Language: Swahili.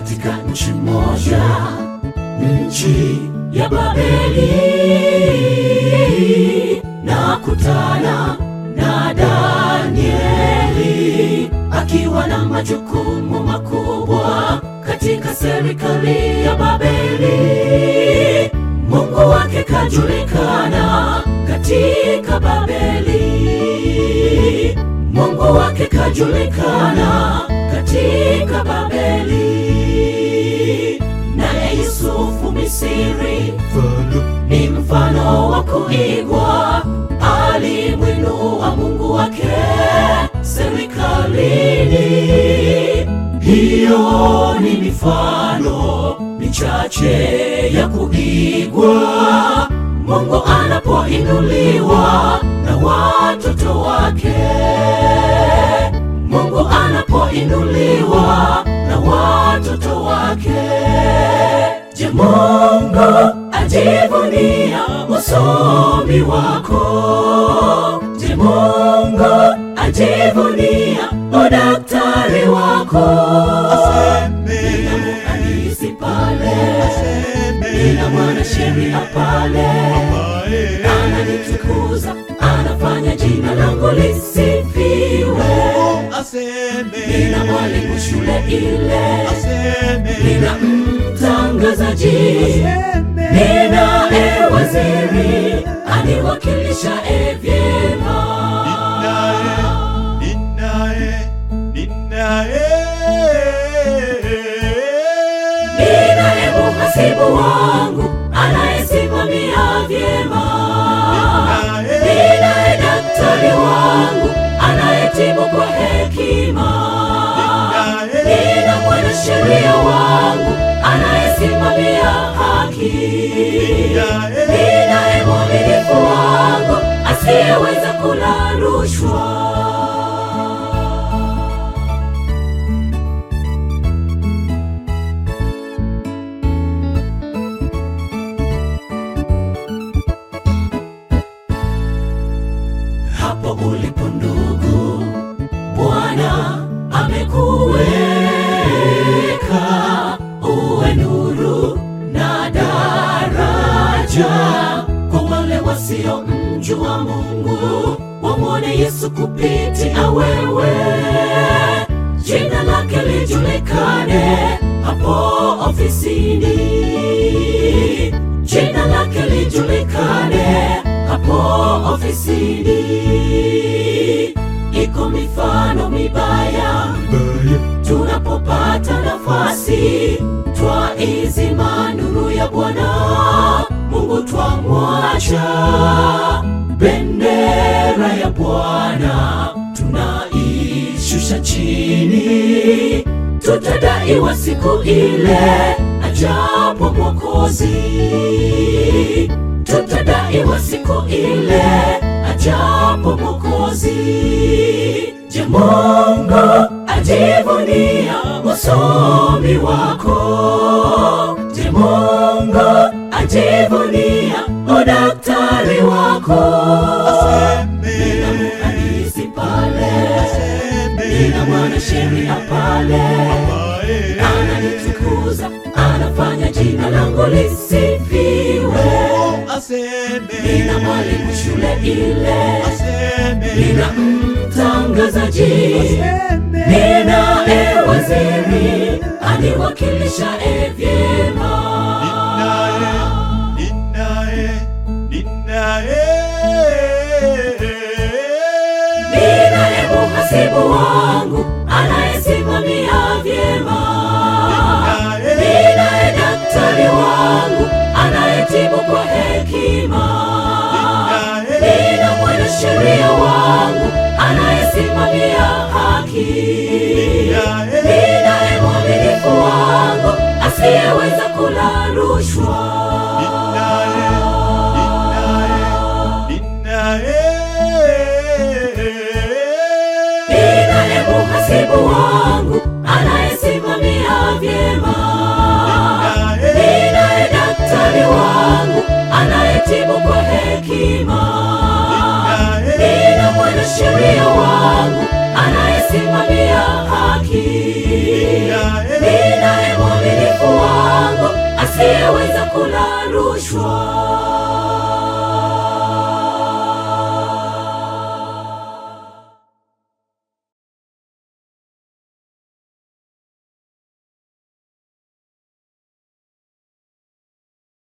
katika nchi moja, nchi ya Babeli, na kutana na Danieli akiwa na majukumu makubwa katika serikali ya Babeli. Mungu wake kajulikana katika Babeli, Mungu wake kajulikana katika Babeli. Naye Yusufu Misiri ni mfano wa kuigwa, alimwinua Mungu wake serikalini. Hiyo ni mifano michache ya kuigwa, Mungu anapoinuliwa na watoto wake, Mungu anapoinuliwa na watoto wake. Je, Mungu ajivunia usomi wako? Je, Mungu ajivunia udaktari wako? Nina muhandisi pale, nina mwanasheria pale, ananitukuza, anafanya jina langu lisifiwe. Nina mwalimu shule ile, nina mtangazaji, ninaye waziri aniwakilisha e vyema. Ninaye muhasibu wangu anayesimamia vyema. Ninaye daktari wangu anayetibu kwa hekima. Nina mwanasheria wangu anayesimamia haki. Ninaye mwaminifu wangu asiyeweza kula rushwa. Hapo ulipo ndugu, Bwana amekuweka uwe nuru na daraja kwa wale wasiomjua Mungu, wamwone Yesu kupitia wewe, jina lake lijulikane hapo ofisini, jina lake lijulikane hapo ofisini. Iko mifano mibaya tunapopata nafasi, twaizima nuru ya Bwana Mungu, twamwacha bendera ya Bwana tunaishusha chini, tutadaiwa siku ile ajapo Mwokozi tutadaiwa siku ile ajapo Mwokozi. Je, Mungu ajivunia usomi wako? Je, Mungu ajivunia udaktari wako? Nina muhandisi pale, nina mwanasheria pale, ananitukuza, anafanya jina langu lisifiwe. Nina mwalimu shule ile, nina mtangazaji, ninaye waziri aniwakilisha e vyema. Ninaye muhasibu wangu anayesimamia vyema. Ninaye daktari wangu anayetibu kwa hekima. Nina mwanasheria wangu anayesimamia haki. Ninaye mwaminifu wangu asiyeweza kula rushwa. Ninaye muhasibu wangu anayesimamia vyema. Ninaye daktari wangu anayetibu kwa hekima. Nina mwanasheria wangu anayesimamia haki. Ninaye asiyeweza kula rushwa.